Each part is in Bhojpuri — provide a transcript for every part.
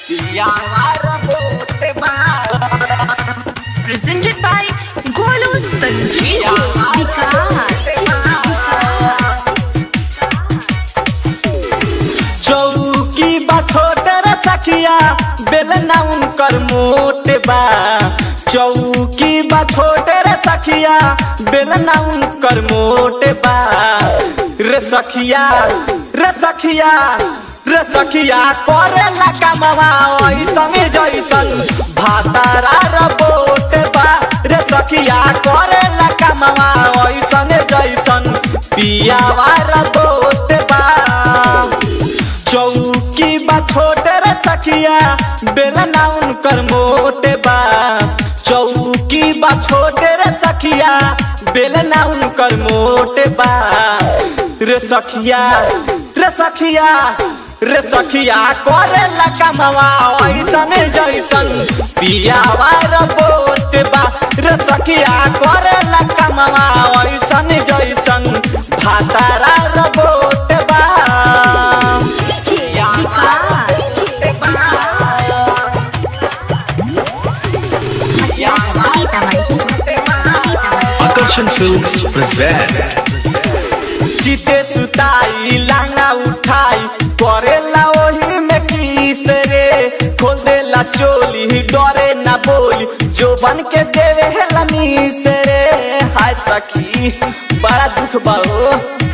presented by Golu Sanjeev. चौकी बा छोटे रे सखिया बेलना उनकर मोटे बा चौकी बा छोटे रे सखिया बेलना उनकर मोटे बा रे सखिया रे सखिया रे सखिया करेला कमवा ऐसन जैसन भातारा रबोट बा रे सखिया करेला कमवा ऐसन जैसन पियावा रबोट बा चौकी बा छोटे रे सखिया बेलना उनकर मोटे बा चौकी बा छोटे रे सखिया बेलना उनकर मोटे बा रे सखिया रे सखिया रे सखिया करेला कमवा ऐसन जैसन पियावा रबोट बा रे सखिया करेला कमवा ऐसन जैसन भातारा रबोट बा Akarshan Films present चिते सुताई लांगा उठाई करेला ओही में किस रे खोल देला चोली डरे ना बोली जो बन के देवे हेला मीस रे हाय सखी बड़ा दुख बाओ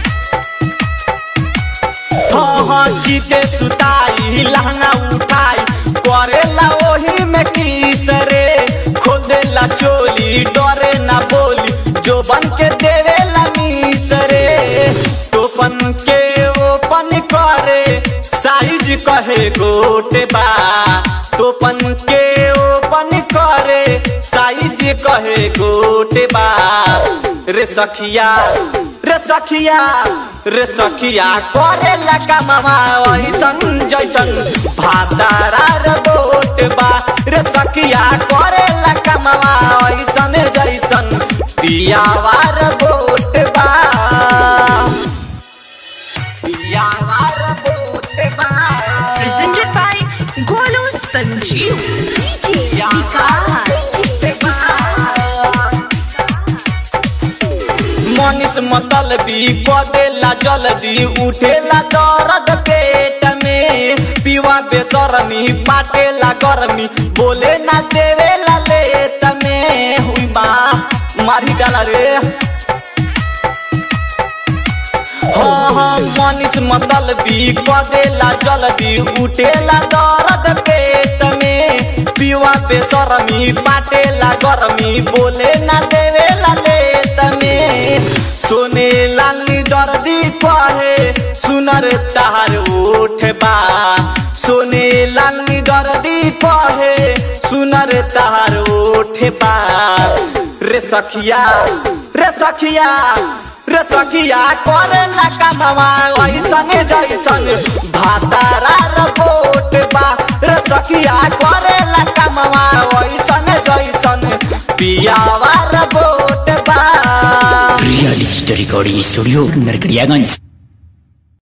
हाँ हाँ चिते सुताई लहंगा उठाई करेला ओही में किस रे खोल देला चोली डरे ना बोली जो बन के देवेला मीस रे टोपन के ओपन करे साइज कहे गोटे बा टोपन के ओपन करे साइज कहे गोटे बा रे सखिया रे सखिया रे सखिया करेला कमवा ऐसन जैसन भातारा रे बोट बा रे सखिया करेला कमवा ऐसन जैसन पियावा रे बोट बा पियावा रे बोट बा Presented by Golu Sanjeev. Manish मतलबी कदेला जल्दी उठेला दर्द पेट में पीवा बेसरमी पाटेला गर्मी बोले ना देवेला लेट में हुई बा मारी डाला रे हाँ हाँ मनीष मतलबी कदेला जल्दी उठेला दर्द पेट में पीवा बेसरमी पाटेला गर्मी बोले ना देवेला लेट में सोने लाली दर्दी कहे सुनर तार उठ बा सोने लाली दर्दी कहे सुनर तार उठ बा रे सखिया रे सखिया रे सखिया करेला कमवा ऐसन जैसन भातारा रबोट बा रे सखिया करेला कमवा ऐसन जैसन पियावा रबोट बा Real Digital Recording Studio Narkadiaganj